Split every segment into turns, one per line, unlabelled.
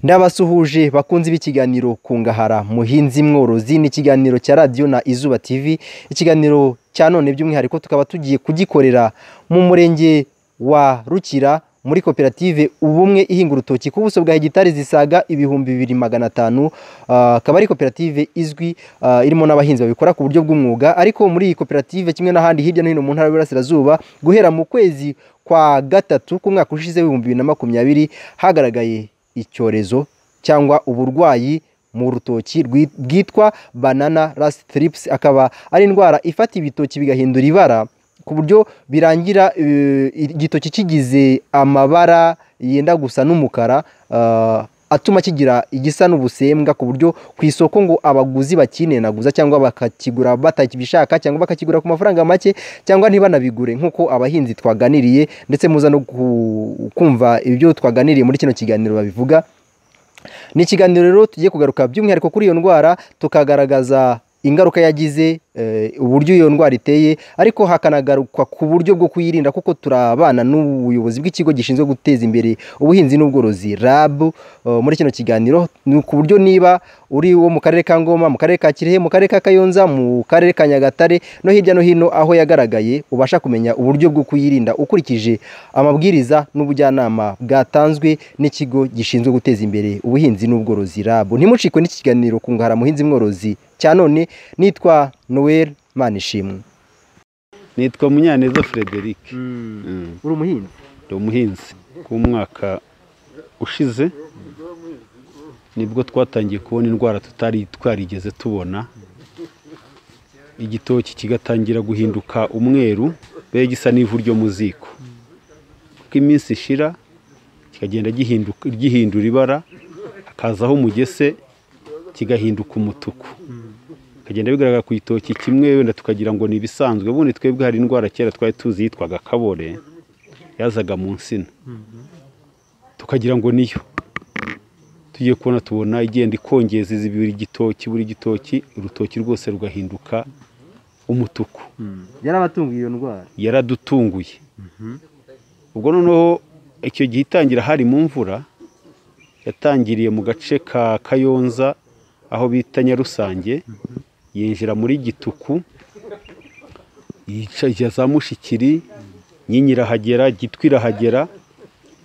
Ndabasuhuje bakunze b'ikiganiro Kungahara muhinzi mworozi ni ikiganiro cya radiyo na Izuba TV ikiganiro cya none by'umwihariko tukaba tugiye kugikorera mu murenge wa Rukira muri koperative ubumwe ihinga urutoki ku buso bwa hegitari zisaga ibihumbi bibiri magana atanu akaba ari koperative izwi ah, irimo n'abahinzi babikora ku buryo bw'umwuga ariko muri iyi koperative kimwe n'ahandi hirya no hino mu ntara y'Iburasirazuba guhera mu kwezi kwa gatatu k'umwaka ushize w'ibihumbi bibiri na makumyabiri hagaragaye icyorezo cyangwa uburwayi mu rutoki rwi- bwitwa banana rust thrips akaba ari indwara ifata ibitoki bigahindura ibara ku buryo birangira eh, igitoki kigize amabara yenda gusa n'umukara eh, atuma kigira igisa n'ubusembwa ku buryo ku isoko ngo abaguzi bakinenaguza cyangwa bakakigura batakibishaka cyangwa bakakigura ku mafaranga make cyangwa ntibanabigure nk'uko abahinzi twaganiriye ndetse muza no ku- kumva ibyo twaganiriye muri kino kiganiro babivuga ni ikiganiro rero tugiye kugaruka by'umwihariko kuri iyo ndwara tukagaragaza ingaruka yagize eh, uburyo iyo ndwara iteye ariko hakanagarukwa ku buryo bwo kuyirinda kuko turabana n'ubuyobozi bw'ikigo gishinzwe guteza imbere ubuhinzi n'ubworozi RAB eh, muri kino kiganiro ni ku buryo niba uri wo mu karere ka Ngoma mu karere ka Kirehe mu karere ka Kayonza mu karere ka Nyagatare no hirya no hino aho yagaragaye ubasha kumenya uburyo bwo kuyirinda ukurikije amabwiriza n'ubujyanama bwatanzwe n'ikigo gishinzwe guteza imbere ubuhinzi n'ubworozi RAB ntimucikwe n'iki kiganiro kungahara muhinzi mworozi cya none nitwa Noel Manishimwe
nitwa munyaneza frederic Mm.
uri umuhinzi
ndi umuhinzi w'umwaka ushize nibwo twatangiye kubona indwara tutari twarigeze tubona igitoki kigatangira guhinduka umweru be gisa n'ivu ryo mu ziko uko iminsi ishira kikagenda gihinduka- gihindura ibara hakazaho umugese kigahinduka umutuku bikagenda bigaragara ku gitoki kimwe wenda tukagira ngo ni ibisanzwe ubundi twebwe hari indwara kera twari tuzi yitwaga kabore yazaga mu nsina tukagira ngo niyo tugiye kubona tubona igenda ikongeza izi buri gitoki buri gitoki urutoki rwose rugahinduka umutuku
yarabatunguye iyo ndwara
yaradutunguye ubwo noneho icyo gihe itangira hari mu mvura yatangiriye mu gace ka kayonza aho bita nyarusange yinjira muri gituku yica- ya za mushikiri nyinyi irahagera gitwa irahagera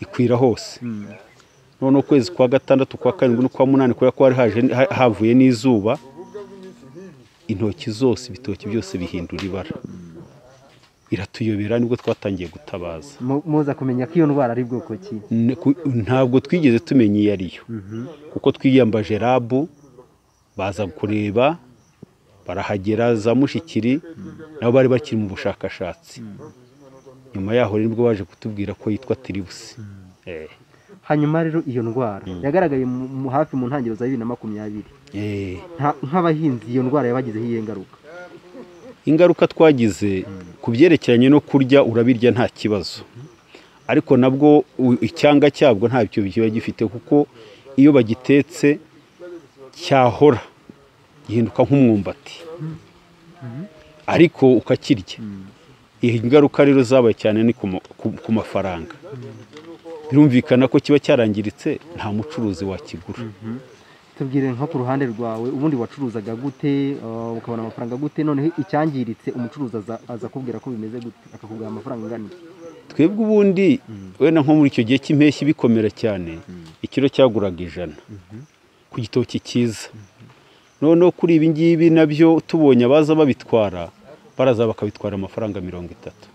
ikwira hose none ukwezi kwa gatandatu kwa karindwi n'ukwa munani kubera ko hari haje- ha- havuye n'izuba intoki zose ibitoki byose bihindura ibara iratuyobera nibwo twatangiye gutabaza
muza kumenya ko iyo ndwara ari bwoko ki
N- ku- ntabwo twigeze tumenya iyo ari yo kuko twiyambaje rabu baza kureba barahagera za mushikiri nabo bari bakiri mu bushakashatsi nyuma yaho rero nibwo baje kutubwira ko yitwa tiribusi Eh,
hanyuma rero iyo ndwara yagaragaye hafi mu ntangiriro za bibiri na makumyabiri
eh.
nk'abahinzi iyo ndwara yabagizeho iyihe ngaruka
ingaruka twagize ku byerekeranye no kurya urabirya nta kibazo ariko nabwo u- icyanga cyabwo ntabyo kiba gifite kuko iyo bagitetse cyahora gihinduka nk'umwumbati ariko ukakirya iyi ngaruka rero zabaye cyane ni ku ma- ku- ku mafaranga birumvikana ko kiba cyarangiritse nta mucuruzi wakigura
tubwire nko ku ruhande rwawe ubundi wacuruzaga gute eh, ukabona amafaranga gute noneho icyangiritse umucuruzi aza- aza akubwira ko bimeze gute akakubwira amafaranga angana iki
twebwe ubundi wenda nko muri icyo gihe cy'impeshyi bikomera cyane ikiro cyaguraga ijana ku gitoki cyiza noneho kuri ibi ngibi nabyo tubonye abaza babitwara baraza bakabitwara amafaranga mirongo itatu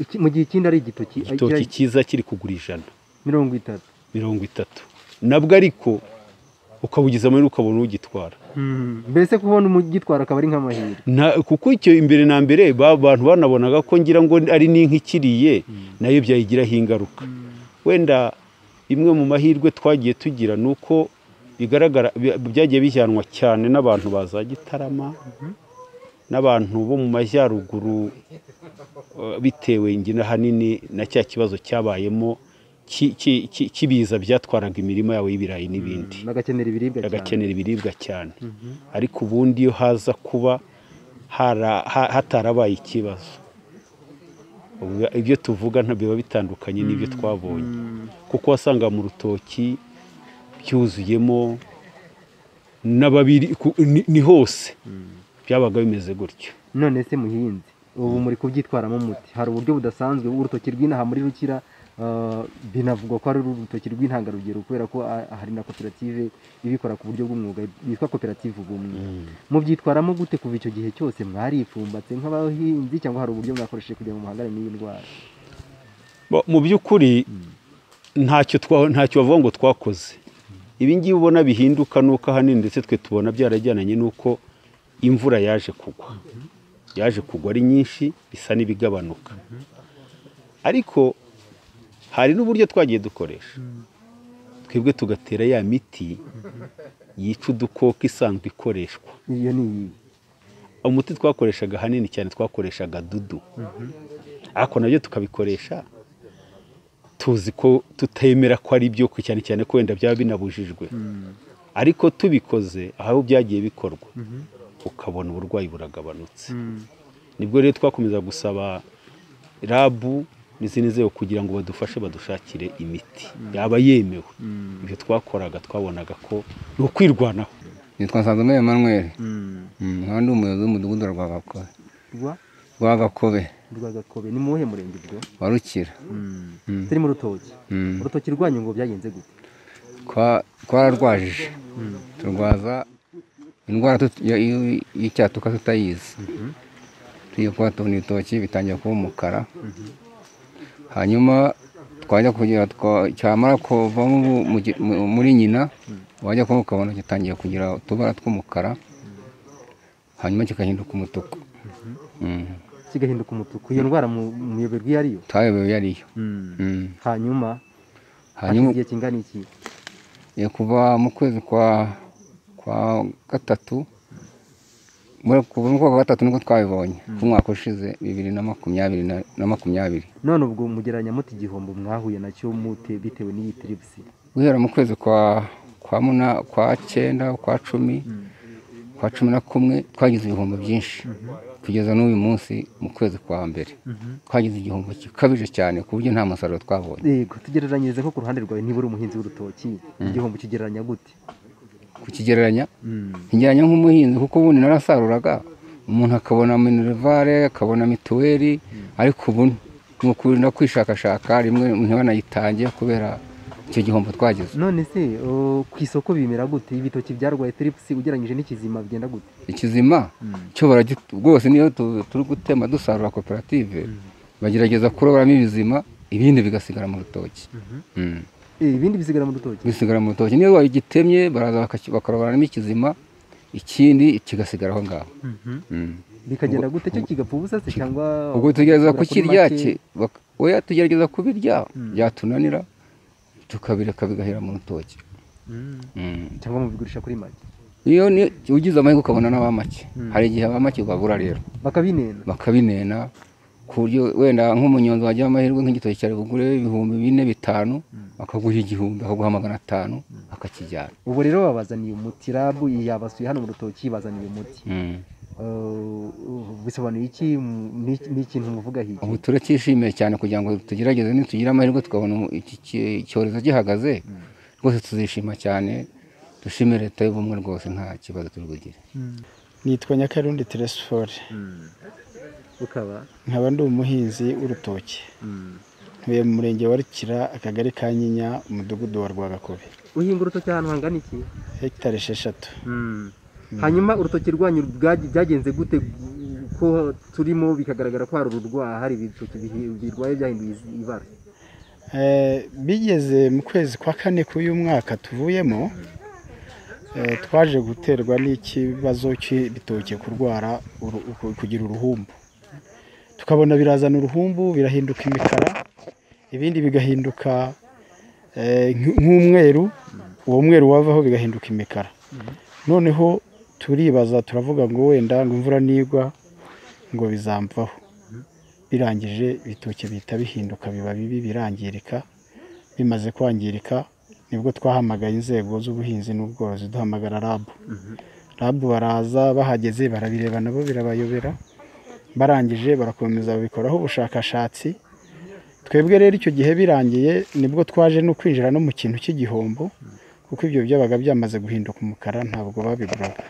Iki- mu gihe ikindi ari igitoki
igitoki
agira
cyiza kiri kugura ijana
mirongo itatu
mirongo itatu nabwo ariko ukabugeza muri ukabona ugitwara
mbese kubona umugitwara akaba ari nk'amahirwe
Na- kuko icyo imbere na mbere ba- abantu banabonaga ko ngira ngo ari n'inka ikiriye nayo byayigiraho ingaruka wenda imwe mu mahirwe twagiye tugira ni uko bigaragara bi- byagiye bijyanwa cyane n'abantu ba za gitarama n'abantu bo mu majyaruguru eh, bitewe ingina ahanini na cya kibazo cyabayemo ki- ki- ki- kibiza byatwaraga imirima yawe y'ibirayi n'ibindi
bagakenera ibiribwa cyane
agakenera ibiribwa cyane ariko ubundi iyo haza kuba hara- ha- hatarabaye ikibazo ubwo ibyo tuvuga nta biba bitandukanye n'ibyo twabonye kuko wasanga mu rutoki byuzuyemo n'ababiri ku- ni- ni hose byabaga bimeze gutyo
none se muhinzi ubu muri kubyitwaramo muti hari uburyo budasanzwe urutoki rw'inaha muri rukira ah, binavugwa ko ari urutoki rw'intangarugero kubera ko ah, hari na koperative ibikora ku buryo bw'umwuga yitwa koperative ubumwe mubyitwaramo gute kuva icyo gihe cyose mwaripfumbatse nk'abahinzi cyangwa hari uburyo mwakoresheje kugira ngo muhangane n'iyi ndwara
Bo, mu by'ukuri ntacyo twa- ntacyo bavuga ngo twakoze ibi ngibi ubona bihinduka nuko ahanini ndetse twe tubona byarajyananye nuko imvura yaje kugwa yaje kugwa ari nyinshi bisa n'ibigabanuka ariko hari n'uburyo twagiye dukoresha twebwe tugatera ya miti yica udukoko isanzwe ikoreshwa
iyo ni iyi
umuti twakoreshaga ahanini cyane twakoreshaga dudu ariko nabyo tukabikoresha tuzi ko tutemera ko ari byo ko cyane cyane ko wenda byaba binabujijwe ariko tubikoze aho byagiye bikorwa ukabona uburwayi buragabanutse nibwo rero twakomeza gusaba rabu n'izindi nzego kugira ngo badufashe badushakire imiti yaba yemewe ibyo twakoraga twabonaga ko ni ukwirwanaho
nitwa nsanzwe Emmanuel Mm, nkaba ndi umuyobozi w'umudugudu wa Rwagakobe
rwa
Rwagakobe
rwagakobe ni muwuhe murenge ubwo
wa Rukira
turi mu rutoki
Mm.
urutoki rwanyu ngo byagenze gute
Twa- twararwajije turwaza indwara tut- ya- y- y'icyatuka tutayizi tugiye kuba tubona ibitoki bitangiye kuba umukara hanyuma twajya kugira twa- cyamara kuvamo ubu mu gi- mu- muri nyina wajya kuba ukabona gitangiye kugira utubara tw'umukara hanyuma kikahinduka umutuku Mm.
kigahinduka umutuku iyo ndwara mu- muyoberwa iyo ariyo
twayobewe yariyo Mm.
hanyuma hashize
hanyuma
igihe kingana iki
ya kuva mu kwezi kwa kwa gatatu muri kuva mu kwa gatatu nibwo twabibonye k'umwaka ushize bibiri na makumyabiri na- na makumyabiri
none ubwo mugereranya muti igihombo mwahuye nacyo mute bitewe n'iyi tiribusi
guhera mu kwezi kwa kwa muna kwa cyenda kwa cumi kwa cumi na kumwe twagize ibihombo byinshi kugeza n'uyu munsi mu kwezi kwa mbere twagize igihombo gikabije cyane ku buryo nta musaruro twabonye
yego tugereranyirize nko ku ruhande rwawe niba uri umuhinzi w'urutoki igihombo kigereranya gute
kukigereranya njyanye nk'umuhinzi kuko ubundi narasaruraga umuntu akabona minerivare akabona mituweli ariko ubu ni ukuri no kwishakashaka rimwe ntibanayitange kubera icyo gihombo twagize
none se o, ku isoko bimera gute ibitoki byarwaye tiripusi ugereranyije n'ikizima bigenda gute
ikizima cyo baragi- rwose niyo tu- turi gutema dusarura koperative bagerageza kuroboramo ibizima ibindi bigasigara mu rutoki Mm.
Eh, ibindi bisigara mu rutoki
bisigara mu rutoki niyo wagitemye baraza bakaki- bakaroboramo ikizima ikindi kigasigara aho ngaho Mm.
bikagenda gute cyo kigapfa ubusa se cyangwa
ubwo tugerageza
kugura kuri
kukirya
make?
ki- bak- oya tugerageza kubirya byatunanira tukabireka bigahera mu rutoki Mm.
cyangwa mubigurisha kuri make
iyo ni- ugize amahirwe ukabona n'abamake hari igihe abamake babura rero
bakabinena
bakabinena ku buryo wenda nk'umunyonzi wagira amahirwe nk'igitoki cyari bugure ibihumbi bine bitanu akaguha igihumbi akaguha magana atanu akakijyana
ubu rero babazaniye umuti rabu yabasuye hano mu rutoki ibazaniye umuti
Mm.
Uh, bisobanuye iki mu- ni- ni ikintu muvuga hirya
ubu turacyishimiye cyane kugira ngo tugerageze nitugira amahirwe tukabona umu- iki ki- icyorezo gihagaze rwose tuzishima cyane dushime leta y'ubumwe rwose nta kibazo turi bugire
nitwa nyakarundi teresifore
ukaba
nkaba ndi umuhinzi w'urutoki ntuye mu murenge wa rukira akagari ka nyinya umudugudu wa rwagakobe
uhinga urutoki ahantu hangana iki
hegitari esheshatu
hanyuma urutoki rwanyu bwagi- byagenze gute ko turimo bikagaragara ko hari ururwara hari ibitoki bihi- birwaye byahinduye izi- ibara
Eh, bigeze mu kwezi kwa kane k'uyu mwaka tuvuyemo eh, twaje guterwa n'ikibazo cy'ibitoki kurwara uru- ku- kugira uruhumbu tukabona birazana uruhumbu birahinduka imikara ibindi bigahinduka eh, nk- nk'umweru uwo mweru wavaho bigahinduka imikara noneho turibaza turavuga ngo wenda ngo imvura nigwa ngo bizamvaho birangije ibitoki bihita bihinduka biba bibi birangirika bimaze kwangirika nibwo twahamagaye inzego z'ubuhinzi n'ubworozi duhamagara rabu rabu baraza bahageze barabireba nabo birabayobera barangije barakomeza babikoraho ubushakashatsi twebwe rero icyo gihe birangiye nibwo twaje no kwinjira no mu kintu cy'igihombo kuko ibyo byabaga byamaze guhinduka umukara ntabwo babiguraga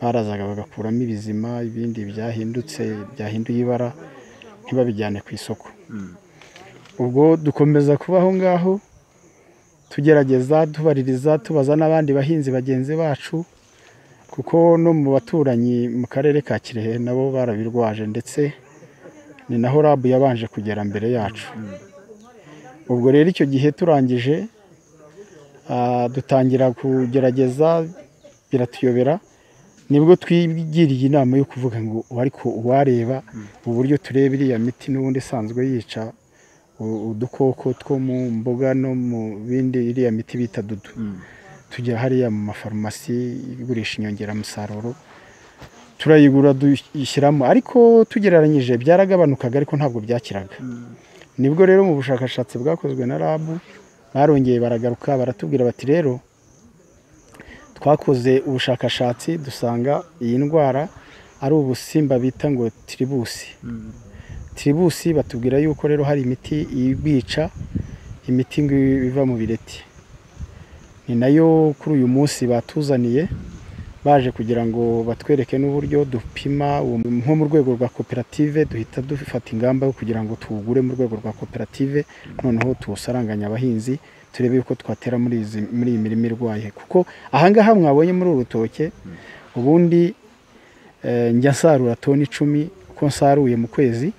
barazaga bagakuramo ibizima ibindi byahindutse byahinduye ibara ntibabijyane ku isoko ubwo dukomeza kuba aho ngaho tugerageza tubaririza tubaza n'abandi bahinzi bagenzi bacu kuko no mu baturanyi mu karere ka kirehe nabo barabirwaje ndetse ni naho rabu yabanje kugera mbere yacu ubwo rero icyo gihe turangije ah, dutangira kugerageza biratuyobera nibwo twigiriye inama yo kuvuga ngo ariko uwareba uburyo tureba iriya miti n'ubundi isanzwe yica u- udukoko two mu mboga no mu bindi iriya miti bita dudu tujya hariya mu mafarumasi igurisha inyongeramusaruro turayigura dushyiramo ariko tugereranyije byaragabanukaga ariko ntabwo byakiraga nibwo rero mu bushakashatsi bwakozwe na rabu barongeye baragaruka baratubwira bati rero twakoze ubushakashatsi dusanga iyi ndwara ari ubusimba bita ngo tiribusi tiribusi batubwira yuko rero hari imiti ibwica imiti ngo iva mu bireti ni nayo kuri uyu munsi batuzaniye baje kugira ngo batwereke n'uburyo dupima uwo mu- nko mu rwego rwa koperative duhita dufata ingamba yo kugira ngo tuwugure mu rwego rwa koperative noneho tuwusaranganya abahinzi turebe yuko twatera muri izi muri iyi mirima irwaye kuko ahangaha mwabonye muri uru rutoke ubundi eh, njya nsarura toni icumi uko nsaruye mu kwezi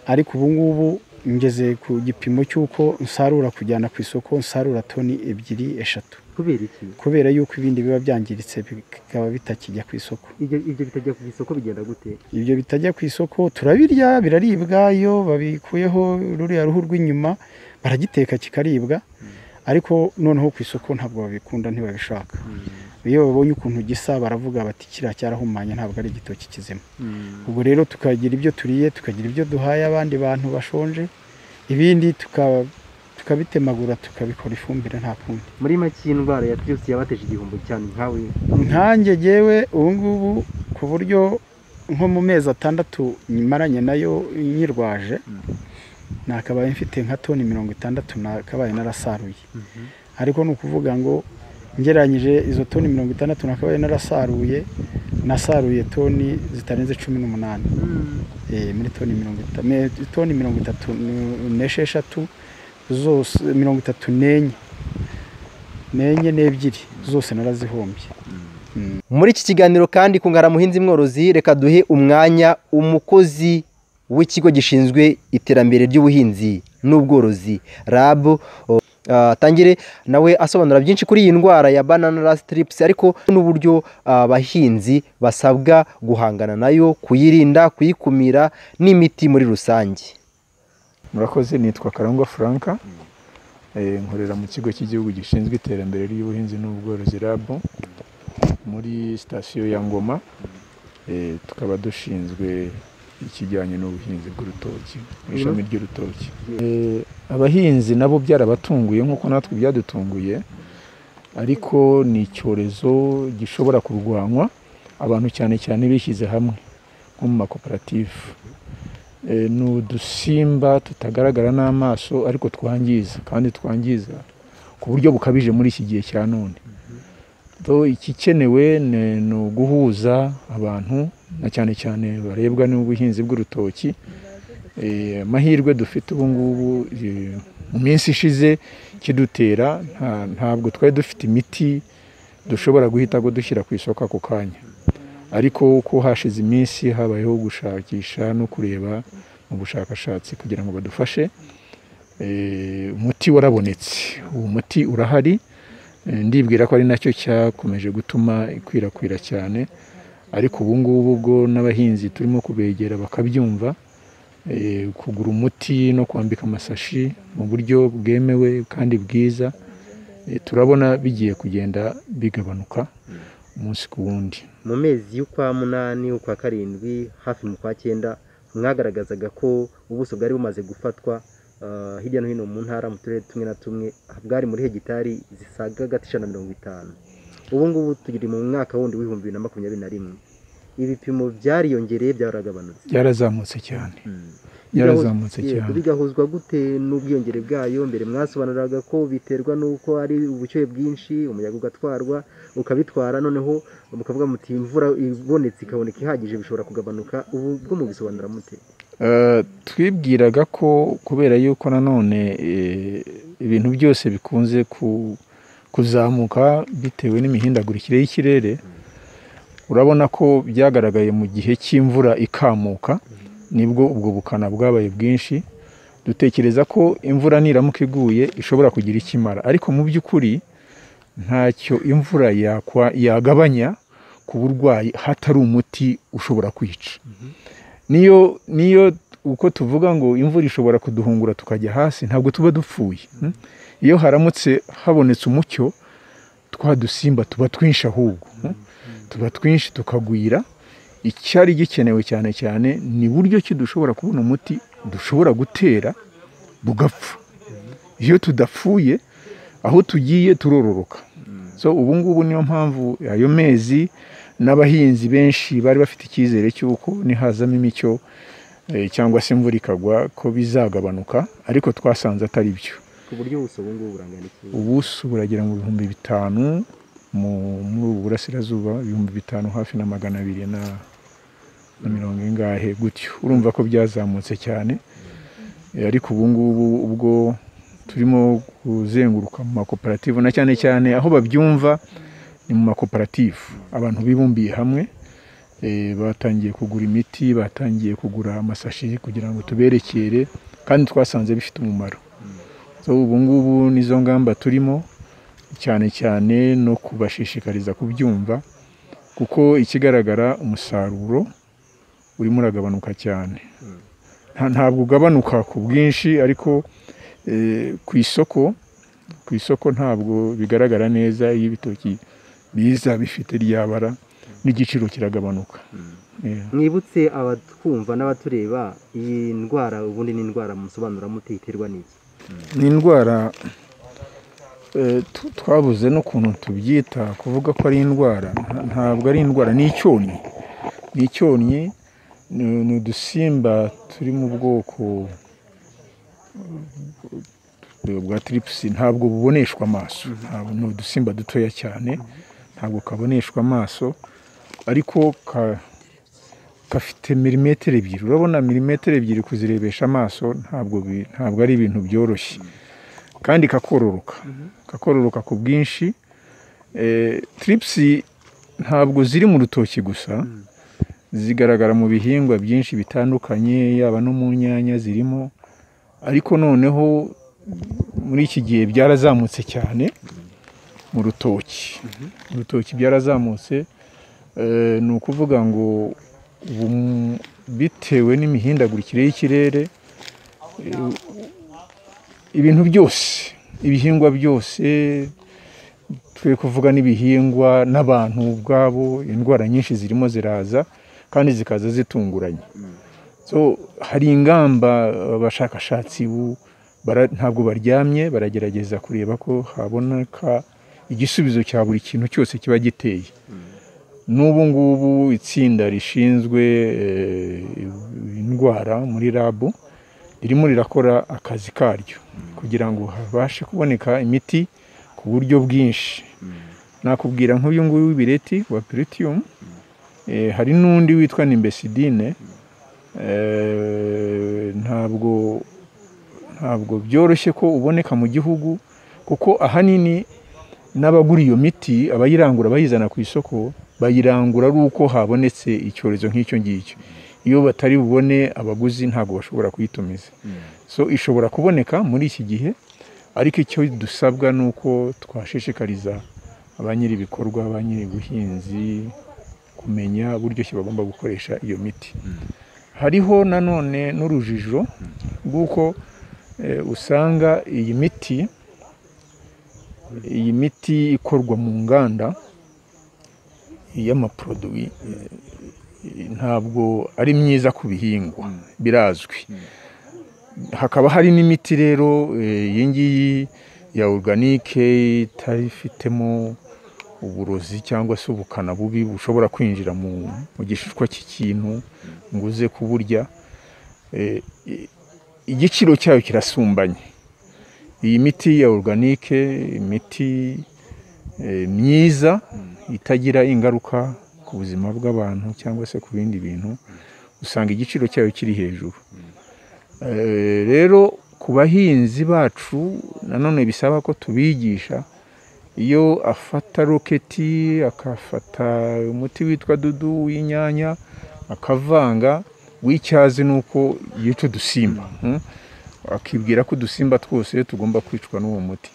ariko ubu ngubu ngeze ku gipimo cy'uko nsarura kujyana ku isoko nsarura toni ebyiri eshatu
kubera iki
kubera yuko ibindi biba byangiritse bikaba bitakijya ku isoko
ibyo ibyo bitajya ku isoko bigenda gute
ibyo bitajya ku isoko turabirya biraribwa iyo babikuyeho ruriya ruhu rw'inyuma baragiteka kikaribwa ariko noneho ku isoko ntabwo babikunda ntibabishaka iyo babonye ukuntu gisa baravuga bati kiriya cyarahumanye ntabwo ari igitoki kizima ubwo rero tukagira ibyo turiye tukagira ibyo duhaye abandi bantu bashonje ibindi tuka- tukabitemagura tukabikora ifumbire nta kundi
muri make iyi ndwara ya virusi yabateje igihombo cyane nkawe
nkanjye jyewe ubu ngubu ku buryo nko mu mezi atandatu nyimaranye nayo nyirwaje nakabaye mfite nka toni mirongo itandatu nakabaye narasaruye ariko ni ukuvuga ngo ngereranyije izo toni mirongo itandatu nakabaye narasaruye nasaruye toni zitarenze cumi n'umunani Eh, muri toni mirongo itatu toni mirongo itatu n'esheshatu zose mirongo itatu n'enye n'enye n'ebyiri zose narazihombye
muri iki kiganiro kandi kungara muhinzi mworozi reka duhe umwanya umukozi w'ikigo gishinzwe iterambere ry'ubuhinzi n'ubworozi RAB o, ah, atangire nawe asobanura byinshi kuri iyi ndwara ya banana rust trips ariko n'uburyo abahinzi basabwa guhangana nayo kuyirinda kuyikumira n'imiti muri rusange
murakoze nitwa karangwa franka Eh, nkorera mu kigo cy'igihugu gishinzwe iterambere ry'ubuhinzi n'ubworozi rabu muri sitasiyo ya ngoma Eh, tukaba dushinzwe ikijyanye n'ubuhinzi bw'urutoki mu ishami ry'urutoki Eh, abahinzi nabo byarabatunguye nk'uko natwe byadutunguye ariko ni icyorezo gishobora kurwanywa abantu cyane cyane bishyize hamwe nko mu makoperative Eh, ni udusimba tutagaragara n'amaso ariko twangiza kandi twangiza ku buryo bukabije muri iki gihe cya none Do ikikenewe ni ni uguhuza abantu na cyane cyane barebwa n'ubuhinzi bw'urutoki Eh, amahirwe dufite ubu ngubu eh, mu minsi ishize kidutera nta- ntabwo twari dufite imiti dushobora guhita ko dushyira ku isoko ako kanya ariko uko hashize iminsi habayeho gushakisha no kureba mu bushakashatsi kugira ngo badufashe Eh, umuti warabonetse uwo muti urahari Eh, ndibwira ko ari nacyo cyakomeje gutuma ikwirakwira cyane ariko ubu ngubu bwo n'abahinzi turimo kubegera bakabyumva eh, kugura umuti no kwambika amasashi mu buryo bwemewe kandi bwiza Eh, turabona bigiye kugenda bigabanuka umunsi ku wundi
mu mezi y'ukwa munani ukwa karindwi hafi mu kwa cyenda mwagaragazaga ko ubuso bwari bumaze gufatwa ah, hirya no hino mu ntara mu turere tumwe na tumwe bwari muri hegitari zisaga agati ijana na mirongo itanu ubu ngubu tugiri mu mwaka wundi w'ibihumbi bibiri na makumyabiri na rimwe ibipimo byariyongereye byaragabanutse
byarazamutse cyane
Mm.
byarazamutse
Yego,
cyane
bigahuzwa gute n'ubwiyongere bwayo mbere mwasobanuraga ko biterwa n'uko ari ubushyuhe bwinshi umuyaga ugatwarwa ukabitwara noneho mukavuga muti imvura ibonetse ikaboneka ihagije bishobora kugabanuka ubu bwo mubisobanura mute
Eh, twibwiraga ko kubera yuko nanone eh, ibintu byose bikunze ku- kuzamuka bitewe n'imihindagurikire y'ikirere urabona ko byagaragaye mu gihe cy'imvura ikamuka nibwo ubwo bukana bwabaye bwinshi dutekereza ko imvura niramuka iguye ishobora kugira icyo imara ariko mu by'ukuri ntacyo imvura yakwa- yagabanya ku burwayi hatari umuti ushobora kwica niyo niyo uko tuvuga ngo imvura ishobora kuduhungura tukajya hasi ntabwo tuba dupfuye mm? iyo haramutse habonetse umucyo twa dusimba tuba twinshi ahubwo mm? tuba twinshi tukagwira icyari gikenewe cyane cyane ni buryo ki dushobora kubona umuti dushobora gutera bugapfa iyo tudapfuye aho tugiye turororoka so ubu ngubu niyo mpamvu ayo mezi n'abahinzi benshi bari bafite icyizere cy'uko nihazamo imicyo eh, cyangwa se imvura ikagwa ko bizagabanuka ariko twasanze atari byo
ku buryo ubuso ubu ngubu burangana iki
ubuso buragera mu bihumbi bitanu mu- muri ubu burasirazuba ibihumbi bitanu hafi na magana abiri na na mirongo ingahe gutyo urumva ko byazamutse cyane Eh, ariko ubu ngubu ubwo turimo kuzenguruka mu makoperative na cyane cyane aho babyumva ni mu makoperative abantu bibumbiye hamwe eh, batangiye kugura imiti batangiye kugura amasashi kugira ngo tuberekere kandi twasanze bifite umumaro so ubu ngubu nizo ngamba turimo cyane cyane no kubashishikariza kubyumva kuko ikigaragara umusaruro urimo uragabanuka cyane Nta- ntabwo ugabanuka ku bwinshi ariko eh, ku isoko ku isoko ntabwo bigaragara neza iyo ibitoki biza bifite ryabara n'igiciro kiragabanuka Yeah.
mwibutse abatwumva n'abatureba iyi ndwara ubundi ni indwara musobanura mute iterwa n'iki
ni indwara eh, tu- twabuze n'ukuntu tubyita kuvuga ko ari indwara nta- ntabwo ari indwara ni icyonnyi ni icyonnyi ni ni udusimba turi mu bwoko eh, bwa tiripusi ntabwo buboneshwa amaso ntabwo ni udusimba dutoya cyane ntabwo kaboneshwa amaso ariko ka- gafite milimetero ebyiri urabona milimetero ebyiri kuzirebesha amaso ntabwo bi- ntabwo ari ibintu byoroshye kandi kakororoka kakororoka ku bwinshi Eh, tiripusi ntabwo ziri mu rutoki gusa zigaragara mu bihingwa byinshi bitandukanye yaba no mu nyanya zirimo ariko noneho muri iki gihe byarazamutse cyane mu rutoki mu rutoki byarazamutse Eh, ni ukuvuga ngo ubu m- bitewe n'imihindagurikire y'ikirere eh, ibintu byose ibihingwa byose twe kuvuga n'ibihingwa n'abantu ubwabo indwara nyinshi zirimo ziraza kandi zikaza zitunguranye so hari ingamba abashakashatsi ubu bara- ntabwo baryamye baragerageza kureba ko haboneka igisubizo cya buri kintu cyose kiba giteye n'ubu ngubu itsinda rishinzwe eh, indwara muri rabu ririmo rirakora akazi karyo kugira ngo habashe kuboneka imiti ku buryo bwinshi nakubwira nk'uyu nguyu w'ibireti wa piritium eh, hari n'undi witwa nimbesidine eh, ntabwo ntabwo byoroshye ko uboneka mu gihugu kuko ahanini n'abagura iyo miti abayirangura bayizana ku isoko bayirangura ari uko habonetse icyorezo nk'icyo ngicyo iyo batari bubone abaguzi ntabwo bashobora kuyitumiza so ishobora kuboneka muri iki gihe ariko icyo dusabwa ni uko twashishikariza ba nyir'ibikorwa ba nyir'ubuhinzi kumenya uburyo ki bagomba gukoresha iyo miti hariho nanone n'urujijo rw'uko eh, usanga iyi miti iyi miti ikorwa mu nganda y'amaproduwi eh, ntabwo ari myiza ku bihingwa birazwi hakaba hari n'imiti rero eh, iyi ngiyi ya oruganike itari ifitemo uburozi cyangwa se ubukana bubi bushobora kwinjira mu mu gishishwa cy'ikintu ngo uze kuburya Eh, i- igiciro cyayo kirasumbanye iyi miti ya organike imiti eh, myiza itagira ingaruka ku buzima bw'abantu cyangwa se ku bindi bintu usanga igiciro cyayo kiri hejuru Eh, rero ku bahinzi bacu nanone bisaba ko tubigisha iyo afata roketi akafata umuti witwa dudu w'inyanya akavanga w'icyazi ni uko yica udusimba mm? akibwira ko udusimba twose tugomba kwicwa n'uwo muti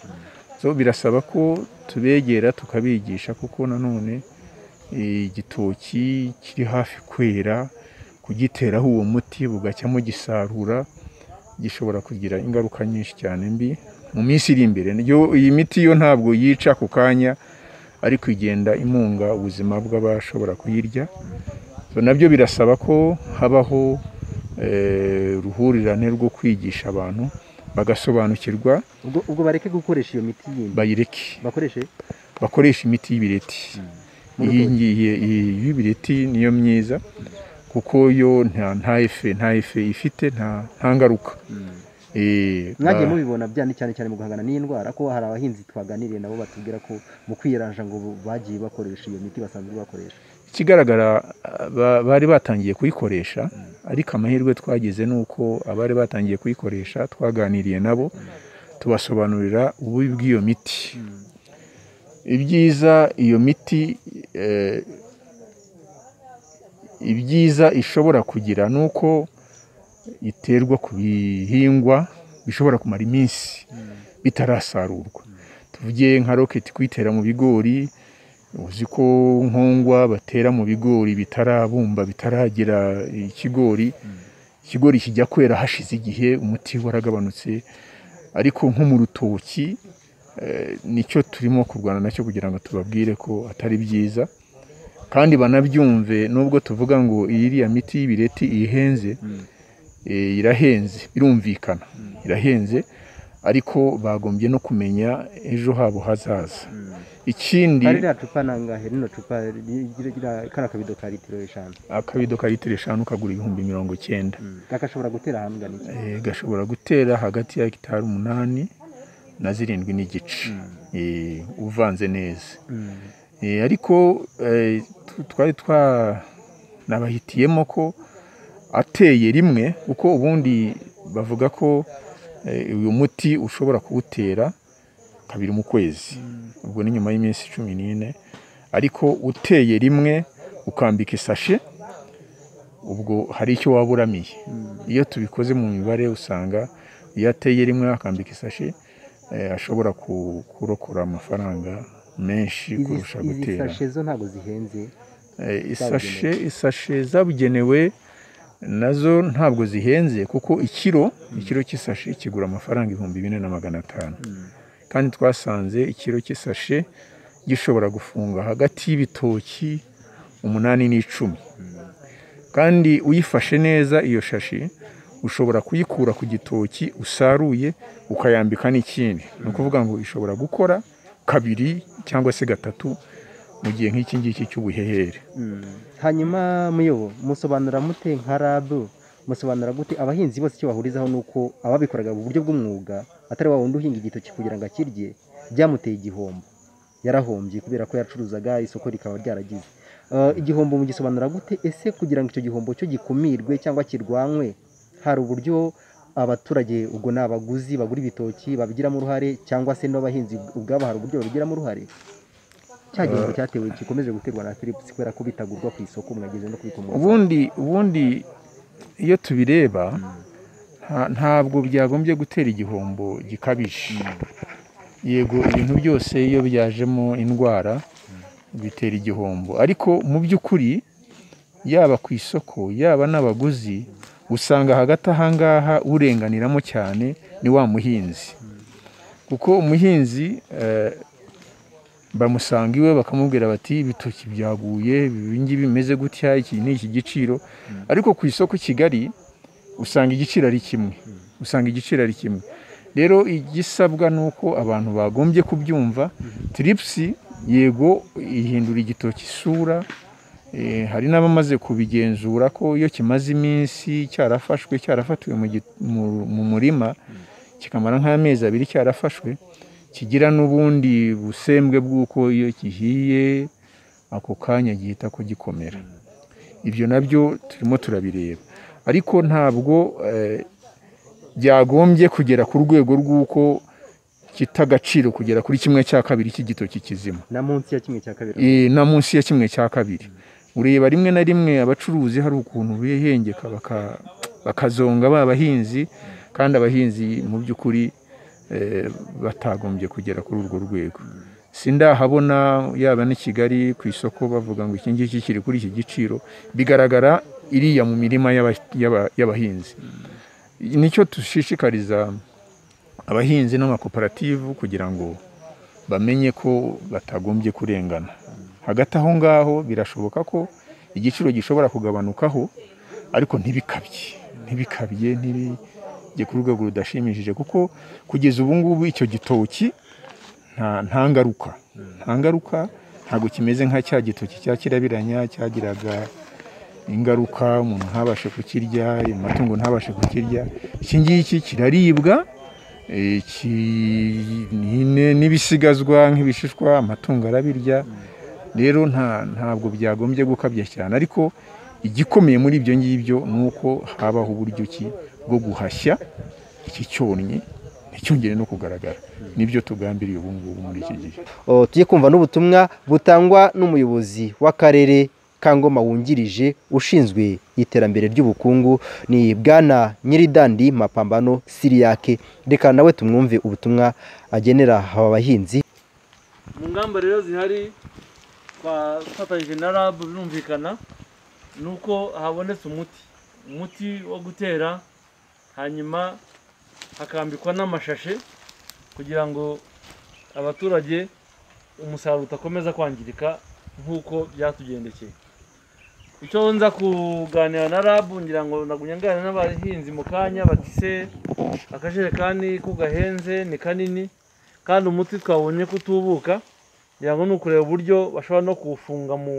so birasaba ko tubegera tukabigisha kuko nanone eh, igitoki kiri hafi kwera kugiteraho uwo muti bugacya mugisarura gishobora kugira ingaruka nyinshi cyane mbi mu minsi iri imbere Yo- iyi miti yo ntabwo yica ako kanya ariko igenda imunga ubuzima bw'abashobora kuyirya So, nabyo birasaba ko habaho eh, uruhurirane rwo kwigisha abantu bagasobanukirwa
ubwo ubwo bareke gukoresha iyo miti yindi
bayireke
bakoreshe
bakoresha imiti y'ibireti iyi ngiyi iyi y'ibireti niyo myiza kuko yo nta nta efe nta efe ifite nta nta ngaruka Eh,
mwagiye
ba-
mubibona byane cyane cyane mu guhangana n'iyi ndwara ko hari abahinzi twaganiriye nabo batubwira ko mu kwiyaranja ngo bagiye bakoresha iyo miti basanzwe bakoresha
ikigaragara ba- bari batangiye kuyikoresha ariko amahirwe twagize ni uko abari batangiye kuyikoresha twaganiriye nabo tubasobanurira ububi bw'iyo miti ibyiza iyo miti eh, ibyiza ishobora kugira ni uko iterwa ku bihingwa bishobora kumara iminsi bitarasarurwa tuvuge nka roketi kuyitera mu bigori uzi ko nkongwa batera mu bigori bitarabumba bitaragira ikigori ikigori kijya kwera hashize igihe umuti waragabanutse ariko nko mu rutoki eh, nicyo turimo kurwana nacyo kugira ngo tubabwire ko atari byiza kandi banabyumve nubwo tuvuga ngo iriya miti y'ibireti ihenze eh, irahenze birumvikana irahenze ariko bagombye no kumenya ejo habo hazaza ikindi
hari ririya cupa nangahe rino cupa kari akabido ka litiro eshanu
akabido ka litiro eshanu kagura ibihumbi mirongo icyenda
gashobora gutera ahantu gana iki
Eh, gashobora gutera hagati ya hegitari umunani na zirindwi n'igice Eh, uvanze neza Eh, ariko eh, tu- twari twanabahitiyemo ko ateye rimwe kuko ubundi bavuga ko eh, uyu muti ushobora kuwutera kabiri mu kwezi ubwo ni nyuma y'iminsi cumi n'ine ariko uteye rimwe ukambika isashe ubwo hari icyo waba uramiye iyo tubikoze mu mibare usanga iyo ateye rimwe akambika isashi eh, ashobora ku- kurokora amafaranga menshi kurusha
izi
gutera
sashe zo ntabwo zihenze
Eh, isashe isashe zabugenewe nazo ntabwo zihenze kuko ikiro ikiro cy'isashe kigura amafaranga ibihumbi bine na magana atanu kandi twasanze ikiro cy'isashe gishobora gufunga hagati y'ibitoki umunani n'icumi kandi uyifashe neza iyo shashi ushobora kuyikura ku gitoki usaruye ukayambika n'ikindi ni ukuvuga ngo ishobora gukora kabiri cyangwa se gatatu mu gihe nk'iki ngiki cy'ubuhehere
hanyuma muyobo musobanura mute nka rabu musobanura gute abahinzi bose icyo bahurizaho ni uko ababikoraga mu buryo bw'umwuga atari wa wundi uhinga igitoki kugira ngo akirye byamuteye igihombo yarahombye kubera ko yacuruzaga isoko rikaba ryaragize Eh, igihombo mugisobanura gute ese kugira ngo icyo gihombo cyo gikumirwe cyangwa kirwanywe hari uburyo abaturage ubwo ni abaguzi bagura ibitoki babigiramo uruhare cyangwa se n'abahinzi ubwabo hari uburyo babigiramo uruhare cya gihombo cyatewe gikomeje guterwa na philips kubera ko bitagurwa ku isoko mwageze no kubikomoza
ubundi ubundi iyo tubireba nta- ntabwo byagombye gutera igihombo gikabije yego ibintu byose iyo byajemo indwara bitera igihombo ariko mu by'ukuri yaba ku isoko yaba n'abaguzi usanga hagati aha ngaha urenganiramo cyane ni wa muhinzi kuko umuhinzi eh, bamusanga iwe bakamubwira bati ibitoki byaguye ibi ngibi bimeze gutya iki ni iki giciro ariko ku isoko i kigali usanga igiciro ari kimwe usanga igiciro ari kimwe rero igisabwa ni uko abantu bagombye kubyumva tiripusi yego ihindura igitoki isura eh, hari n'abamaze kubigenzura ko iyo kimaze iminsi cyarafashwe cyarafatiwe mu gi- mu- mu murima kikamara nk'amezi abiri cyarafashwe kigira n'ubundi busembwe bw'uko iyo gihiye ako kanya gihita kugikomera ibyo nabyo turimo turabireba ariko ntabwo eh, byagombye kugera ku rwego rw'uko kita agaciro kugera kuri kimwe cya kabiri cy'igitoki kizima
na munsi ya kimwe cya kabiri
Eh, na munsi ya kimwe cya kabiri ureba rimwe na rimwe abacuruzi hari ukuntu bihengeka baka- bakazonga ba bahinzi kandi abahinzi mu by'ukuri eh, batagombye kugera kuri urwo rwego sindahabona yaba n'i kigali ku isoko bavuga ngo iki ngiki kiri kuri iki giciro bigaragara iriya mu mirima y'aba- y'aba- y'abahinzi nicyo dushishikariza abahinzi n'amakoperative kugira ngo bamenye ko batagombye kurengana hagati aho ngaho birashoboka ko igiciro gishobora kugabanukaho ariko ntibikabye ntibikabye ntibijye ku rwego rudashimishije kuko kugeza ubu ngubu icyo gitoki nta nta ngaruka nta ngaruka ntabwo kimeze nka cya gitoki cya kirabiranya cyagiraga ingaruka umuntu ntabashe kukirya amatungo ntabashe kukirya iki ngiki kiraribwa iki ni- n'ibisigazwa nk'ibishishwa amatungo arabirya rero nta ntabwo byagombye gukabya cyane ariko igikomeye muri ibyo ngibyo ni uko habaho uburyo ki bwo guhashya iki cyonnyi nticyongere no kugaragara nibyo tugambiriye ubu ngubu muri iki gihe
O, tujye kumva n'ubutumwa butangwa n'umuyobozi w'akarere ka ngoma wungirije ushinzwe iterambere ry'ubukungu ni bwana nyiridandi mapambano siriyake reka nawe tumwumve ubutumwa agenera aba bahinzi
mu ngamba rero zihari twafatanyije na rab birumvikana ni uko habonetse umuti umuti wo gutera hanyuma hakambikwa n'amashashe kugira ngo abaturage umusaruro udakomeza kwangirika nk'uko byatugendekeye icyo nza kuganira na rab ngira ngo nagunyangane n'abahinzi mu kanya bati se akajerekani ko gahenze ni kanini kandi umuti twabonye ko utubuka ngira ngo ni ukureba uburyo bashobora no kuwufunga mu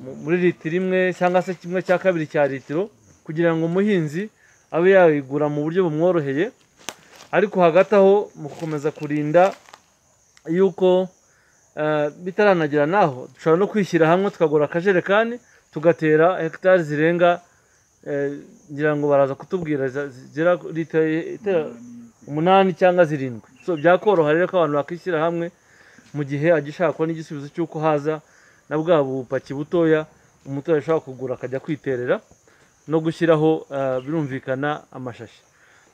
mu- muri litiro imwe cyangwa se kimwe cya kabiri cya litiro kugira ngo umuhinzi abe yayigura mu buryo bumworoheye ariko hagati aho mu gukomeza kurinda yuko eh, bitaranagera n'aho dushobora no kwishyira hamwe tukagura akajerekani tugatera hegitari zirenga eh, ngira ngo baraza kutubwira za- zigera kuri litiro itera- umunani cyangwa zirindwi so byakoroha rero ko abantu bakishyira hamwe mu gihe agishaka kubona igisubizo cy'uko haza na bwa bupaki butoya umuturage ashobora kugura akajya kwiterera no gushyiraho eh, birumvikana amashashi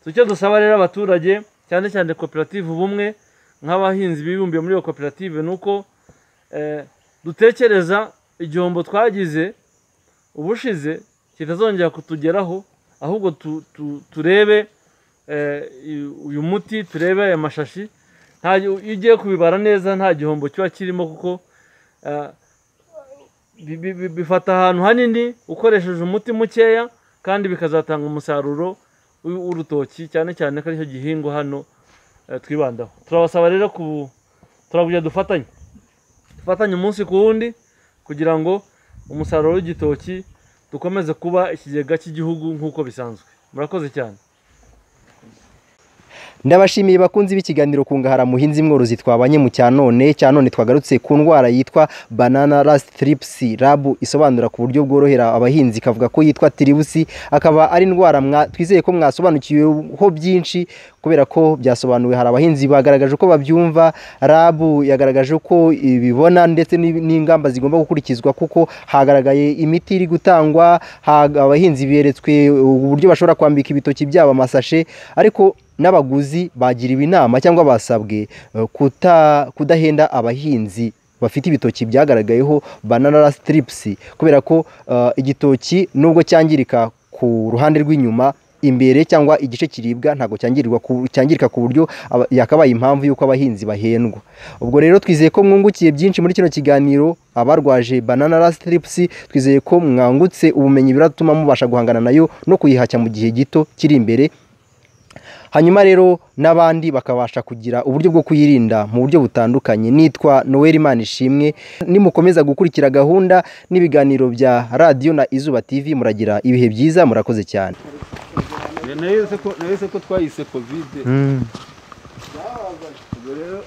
So, icyo dusaba rero abaturage cyane cyane koperative ubumwe nk'abahinzi bibumbiye muri iyo koperative ni uko eh, dutekereza igihombo twagize ubushize kitazongera kutugeraho ahubwo tu- tu- turebe eh, uyu- uyu muti turebe aya mashashi nta iyo ugiye kubibara neza nta gihombo kiba kirimo kuko eh, bi- bi- bi- bifata ahantu hanini ukoresheje umuti mukeya kandi bikazatanga umusaruro w'i- w'urutoki cyane cyane ko aricyo gihingwa hano eh, twibandaho turabasaba rero ku turagira dufatanye dufatanye umunsi ku wundi kugira ngo umusaruro w'igitoki dukomeze kuba ikigega cy'igihugu nk'uko bisanzwe murakoze cyane
ndabashimiye bakunzi b'ikiganiro kungahara muhinzi mworozi twabanye mu cyanone cyanone twagarutse ku ndwara yitwa banana rust trips rabu isobanura ku buryo bworohera abahinzi ikavuga ko yitwa tiribusi akaba ari indwara mwa- twizeye ko mwasobanukiweho byinshi kubera ko byasobanuwe hari abahinzi bagaragaje uko babyumva rabu yagaragaje uko ibibona ndetse n'i- n'ingamba zigomba gukurikizwa kuko hagaragaye imiti iri gutangwa haga- abahinzi beretswe uburyo bashobora kwambika ibitoki byabo amasashe ariko n'abaguzi bagiriwe inama cyangwa basabwe eh, kuta- kudahenda abahinzi bafite ibitoki byagaragayeho banana sitiripusi kubera ko eh, igitoki nubwo cyangirika ku ruhande rw'inyuma imbere cyangwa igice kiribwa ntabwo cyangirirwa ku- cyangirika ku buryo aba- yakabaye impamvu y'uko abahinzi bahendwa ubwo rero twizeye ko mwungukiye byinshi muri kino kiganiro abarwaje banana sitiripusi twizeye ko mwangutse ubumenyi biratuma mubasha guhangana nayo no kuyihashya mu gihe gito kiri imbere hanyuma rero n'abandi bakabasha kugira uburyo bwo kuyirinda mu buryo butandukanye nitwa noel imana ishimwe nimukomeza gukurikira gahunda n'ibiganiro bya radiyo na izuba tv muragira ibihe byiza murakoze cyane
nahise ko twayise kovide ubwo rero